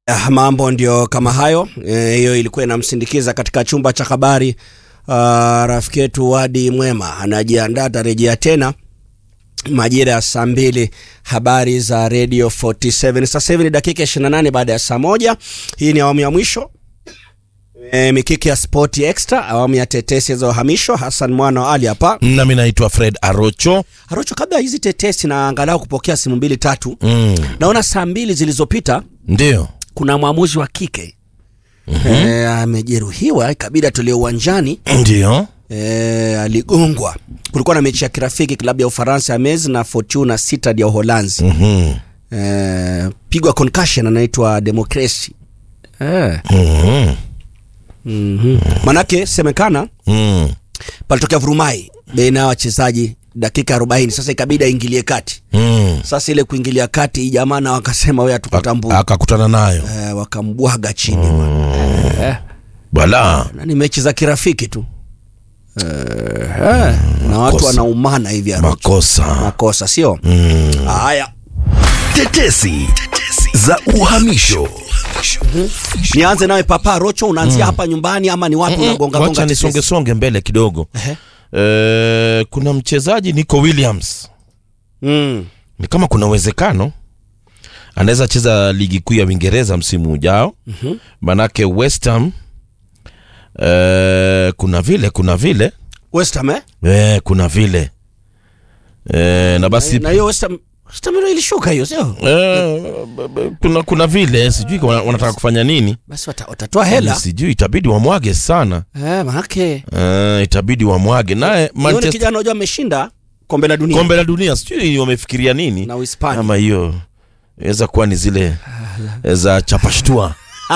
Ah, mambo ndio kama hayo Eh, hiyo ilikuwa inamsindikiza katika chumba cha habari uh, rafiki yetu Wadi Mwema anajiandaa atarejea tena majira ya saa mbili habari za radio 47 sasa hivi ni dakika 28 baada ya saa moja hii ni awamu ya mwisho e, mikiki ya sport extra awamu ya tetesi za uhamisho Hassan mwana wa Ali hapa nami naitwa Fred Arocho. Arocho kabla ya hizi tetesi na angalau kupokea simu mbili tatu Mm, naona saa mbili zilizopita ndio kuna mwamuzi wa kike e, amejeruhiwa ikabidi atolewe uwanjani ndio e, aligongwa kulikuwa na mechi ya kirafiki klabu ya ufaransa ya Metz na fortuna Sittard ya uholanzi Mhm, e, pigwa concussion anaitwa democracy e. mhm, mm-hmm. manake semekana mm. palitokea vurumai baina ya wachezaji dakika 40 sasa ikabidi aingilie kati Mm. sasa ile kuingilia kati hii jamaa na wakasema wewe hatukutambua akakutana nayo e, wakambwaga chini bwana. bala na ni mechi za kirafiki tu e, e, na watu Makosa. wanaumana hivi Arocho. makosa makosa sio mm. haya Tetesi za uhamisho. nianze nawe papa rocho unaanzia hapa nyumbani ama ni wapi unagonga wacha gonga nisonge tetesi? songe mbele kidogo Ehe. Eh, kuna mchezaji Nico Williams mm. ni kama kuna uwezekano anaweza cheza ligi kuu ya Uingereza msimu ujao mm-hmm. manake West Ham eh, kuna vile kuna vile West Ham eh? eh, kuna vile eh, na basi na hiyo West Ham West Ham ndio ilishuka hiyo sio eh, b- b- kuna, kuna vile sijui wana- wanataka kufanya nini basi wata- watatoa hela sijui itabidi wamwage sana eh, manake eh, itabidi wamwage naye yule Manchester kijana unajua ameshinda kombe la dunia kombe la dunia sijui wamefikiria nini na Uhispania ama hiyo inaweza kuwa ni zile za chapashtua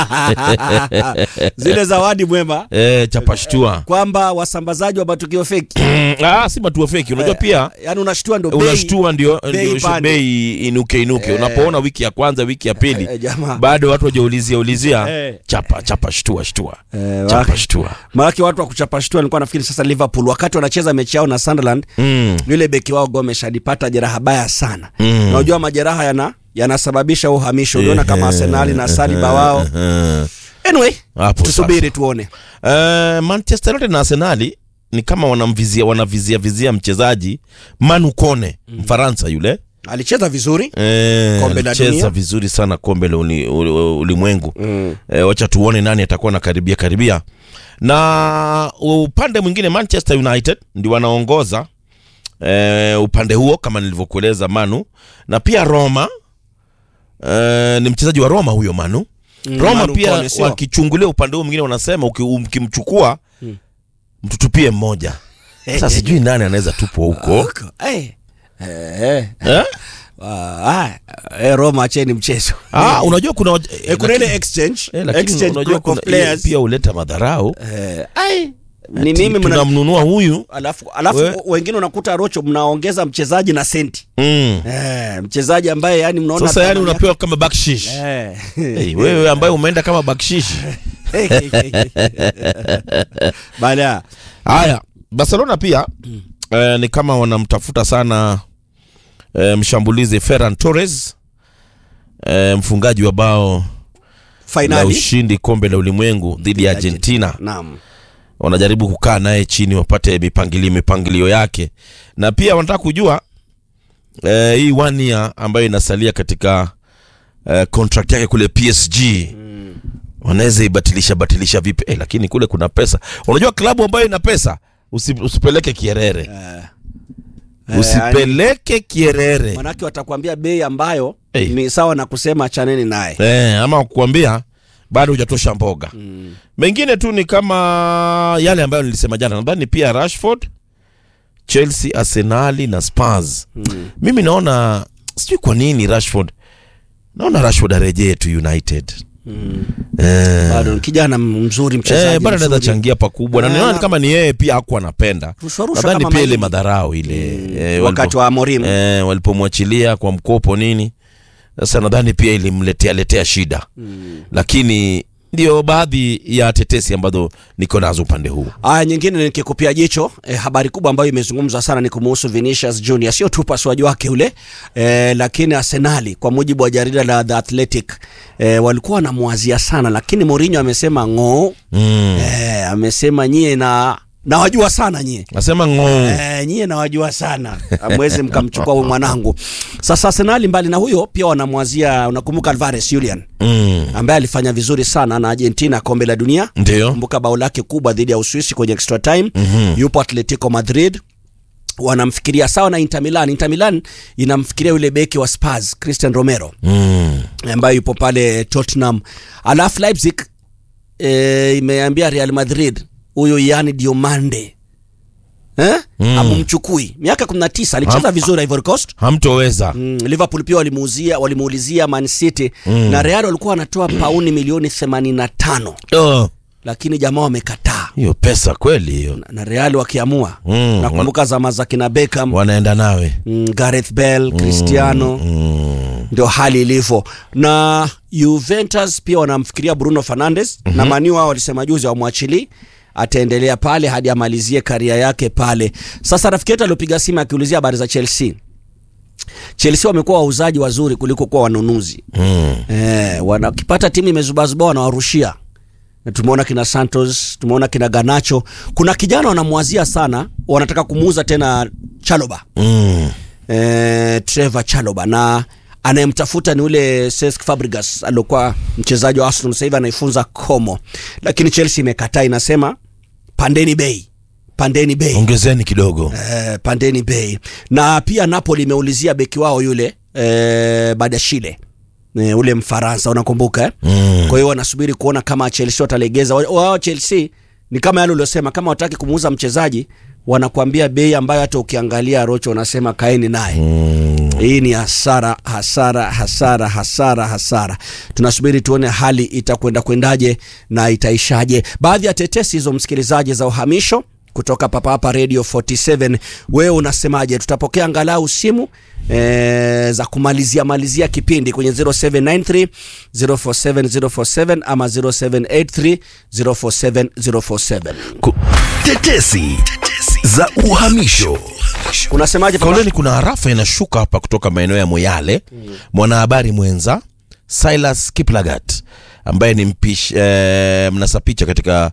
zile zawadi mwema e, chapashtua kwamba wasambazaji wa matukio feki ah, si matuo feki unajua pia yani unashtua ndo bei unashtua ndio bei ndio pande. bei inuke inuke unapoona wiki ya kwanza wiki ya pili Eh, jamaa. bado watu wajaulizia ulizia Eh. chapa chapa shtua shtua Eh, chapa wa- shtua maanake watu wa kuchapa shtua nilikuwa nafikiri sasa Liverpool wakati wanacheza mechi yao na Sunderland mm. yule beki wao Gomes alipata jeraha baya sana Mm. na unajua majeraha yana yanasababisha uhamisho uliona kama Arsenali na Saliba wao Eh. anyway Hapo tusubiri tuone Eh, Manchester United na Arsenali ni kama wanamvizia wanavizia vizia mchezaji Manu Kone Mfaransa yule alicheza vizuri Eh, Kombe la alicheza dunia. vizuri sana kombe la uli- uli- ulimwengu mm. eh, wacha tuone nani atakuwa na karibia karibia na upande mwingine Manchester United ndio wanaongoza eh, upande huo kama nilivyokueleza Manu na pia Roma eh, ni mchezaji wa Roma huyo Manu Mm, Roma Manu pia Kone, sio? wakichungulia upande huo mwingine wanasema uki- ukimchukua mtutupie mmoja sasa sijui nani anaweza tupwa huko Eh. Eh. eh? Ah, eh, Roma acheni mchezo ah, unajua kuna waj- eh, kuna lakini- ile exchange eh, lakini exchange unajua group of kuna- players pia huleta madharau eh, ai ni Ati mimi mna tunamnunua huyu alafu alafu We- wengine unakuta rocho mnaongeza mchezaji na senti mm. eh, mchezaji ambaye yani mnaona sasa yani thamani unapewa kama bakshish yake- hey, wewe ambaye umeenda kama bakshishi eh. Bala haya barcelona pia eh, ni kama wanamtafuta sana eh, mshambulizi ferran torres eh, mfungaji wa bao la finali ushindi kombe la ulimwengu dhidi ya argentina naam wanajaribu kukaa naye chini wapate mipangilio mipangilio yake na pia wanataka kujua eh, hii one year ambayo inasalia katika eh, contract yake kule PSG mm. wanaweza ibatilisha batilisha vipi eh, lakini kule kuna pesa unajua klabu ambayo ina pesa usi, usipeleke kierere Eh, usipeleke kierere manake watakwambia bei ambayo Eh. ni sawa na kusema chaneni naye eh, ama kukwambia bado hujatosha mboga mm. mengine tu ni kama yale ambayo nilisema jana nadhani pia rashford chelsea arsenali na spars mm. mimi naona sijui kwa nini rashford naona rashford arejee tu united mm. eh, bado ni kijana mzuri eh, mchezaji bado anaweza mzuri. changia pakubwa na Eh, ninaona na- ni kama ni yeye pia hakuwa anapenda Rushwa-rushwa nadhani kama pia ile mahindi. madharau ile eh, wakati walipo- wa Amorim eh, walipomwachilia kwa mkopo nini sasa nadhani pia ilimletea letea shida mm. lakini ndio baadhi ya tetesi ambazo niko nazo upande huu Aya, nyingine nikikupia jicho eh, habari kubwa ambayo imezungumzwa sana ni kumuhusu Vinicius Junior, sio tu upasuaji wake ule eh, lakini Arsenali kwa mujibu wa jarida la The Athletic eh, walikuwa wanamwazia sana, lakini Mourinho amesema ng'oo mm. eh, amesema nyie na nawajua sana nyie nasema ng'oo Eh, nyie nawajua sana amwezi mkamchukua huyu mwanangu. Sasa Arsenali mbali na huyo pia wanamwazia, unakumbuka Alvarez Julian mm. ambaye alifanya vizuri sana na Argentina kombe la dunia ndio kumbuka bao lake kubwa dhidi ya Uswisi kwenye extra time mm-hmm. yupo Atletico Madrid wanamfikiria sawa na Inter Milan. Inter Milan inamfikiria yule beki wa Spurs Christian Romero mm. ambaye yupo pale Tottenham. Alafu Leipzig e, imeambia Real Madrid huyo yani Diomande eh? Mm. amumchukui miaka 19 alicheza Ham- vizuri Ivory Coast hamtoweza Mm, Liverpool pia walimuuzia walimuulizia Man City Mm. na Real walikuwa wanatoa pauni milioni 85 Oh, lakini jamaa wamekataa hiyo pesa kweli hiyo na Real wakiamua Mm, nakumbuka zama za kina Beckham wanaenda nawe mm, Gareth Bale Cristiano mm. ndio hali ilivyo na Juventus pia wanamfikiria Bruno Fernandes mm-hmm. na Manu wao walisema juzi wamwachili ataendelea pale hadi amalizie karia yake pale sasa rafiki yetu aliopiga simu akiulizia habari za Chelsea Chelsea wamekuwa wauzaji wazuri kuliko kuwa wanunuzi Mm. eh, wanakipata timu imezubazuba wanawarushia na tumeona kina Santos, tumeona kina Ganacho. Kuna kijana wanamwazia sana, wanataka kumuuza tena Chaloba Mm. eh, Trevor Chaloba na anayemtafuta ni ule Cesc Fabregas aliokuwa mchezaji wa Arsenal, sasa hivi anaifunza Como, lakini Chelsea imekataa, inasema pandeni bei, pandeni bei ongezeni kidogo eh, pandeni bei na pia Napoli imeulizia beki wao yule eh, Badashile eh, ule Mfaransa unakumbuka eh? mm. kwa hiyo wanasubiri kuona kama Chelsea watalegeza Wa- wao Chelsea ni kama yale uliosema kama wataki kumuuza mchezaji wanakuambia bei ambayo hata ukiangalia Rocho unasema kaeni naye Mm. hii ni hasara hasara hasara hasara hasara tunasubiri tuone hali itakwenda kwendaje na itaishaje baadhi ya tetesi hizo msikilizaji za uhamisho kutoka papa hapa radio 47 wewe unasemaje tutapokea angalau simu e, za kumalizia malizia kipindi kwenye 0793 047047 ama 0783 047047 Ku- Tetesi za uhamisho. unasemaje papa? kauleni kuna harafa inashuka hapa kutoka maeneo ya moyale mwanahabari mwenza silas kiplagat ambaye ni mpish eh, mnasa picha katika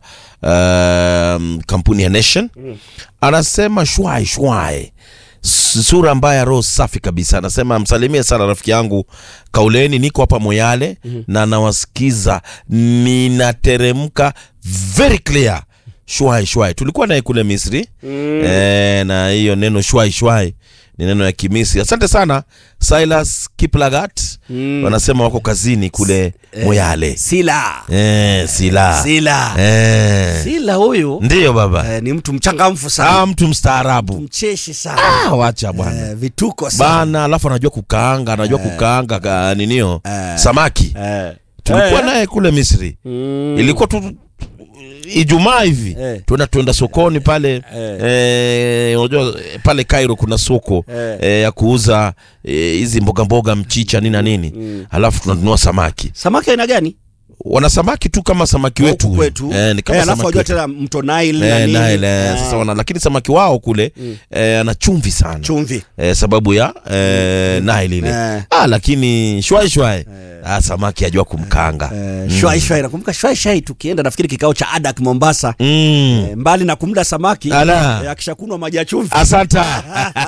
eh, kampuni ya nation anasema shwai shwai S- sura mbaya roho safi kabisa anasema msalimie sana rafiki yangu kauleni niko hapa moyale na nawasikiza ninateremka very clear shwai shwai tulikuwa naye kule misri mm. e, na hiyo neno shwai shwai ni neno ya kimisri asante sana silas kiplagat mm. wanasema wako kazini kule moyale sila e, sila sila e, sila huyu ndiyo baba eh, ni mtu mchangamfu sana ah, mtu mstaarabu mcheshi sana ah, wacha bwana eh, vituko sana bana alafu anajua kukaanga anajua kukaanga ka, ninio Eh. samaki eh. tulikuwa Eh. naye kule misri Mm. ilikuwa tu ijumaa hivi Eh. tuenda tuenda sokoni pale eh, unajua eh, pale Cairo kuna soko Eh. eh, ya kuuza eh, hizi mboga mboga mchicha nini na nini alafu tunanunua samaki samaki aina gani wana samaki tu kama samaki wetu Huku huyu. kwetu eh, ni kama Eh, alafu samaki wajua wetu. tena mto Nile na Eh, nini. Nile, eh, Ah, sasa wana, lakini samaki wao kule eh, ana chumvi sana chumvi eh, sababu ya eh, Nile ile Eh. ah, lakini shwai shwai ah, samaki ajua kumkanga eh, shwai shwai nakumbuka shwai shwai tukienda nafikiri kikao cha adak mombasa mm. eh, mbali na kumda samaki Ala. eh, akishakunwa maji ya chumvi asanta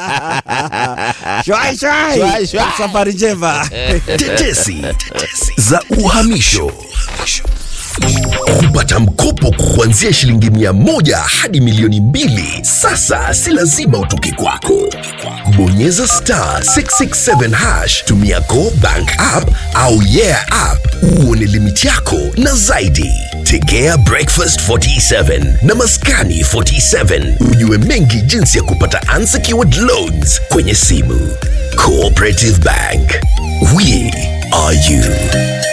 shwai shwai Shwai, shwai. safari njema Tetesi za uhamisho. Kupata mkopo kuanzia shilingi mia moja hadi milioni mbili sasa si lazima utoke kwako. Bonyeza star 667 hash, tumia Go Bank app au Yeah app uone limiti yako na zaidi. Tegea Breakfast 47 na Maskani 47 ujue mengi jinsi ya kupata unsecured loans kwenye simu. Cooperative Bank, we are you.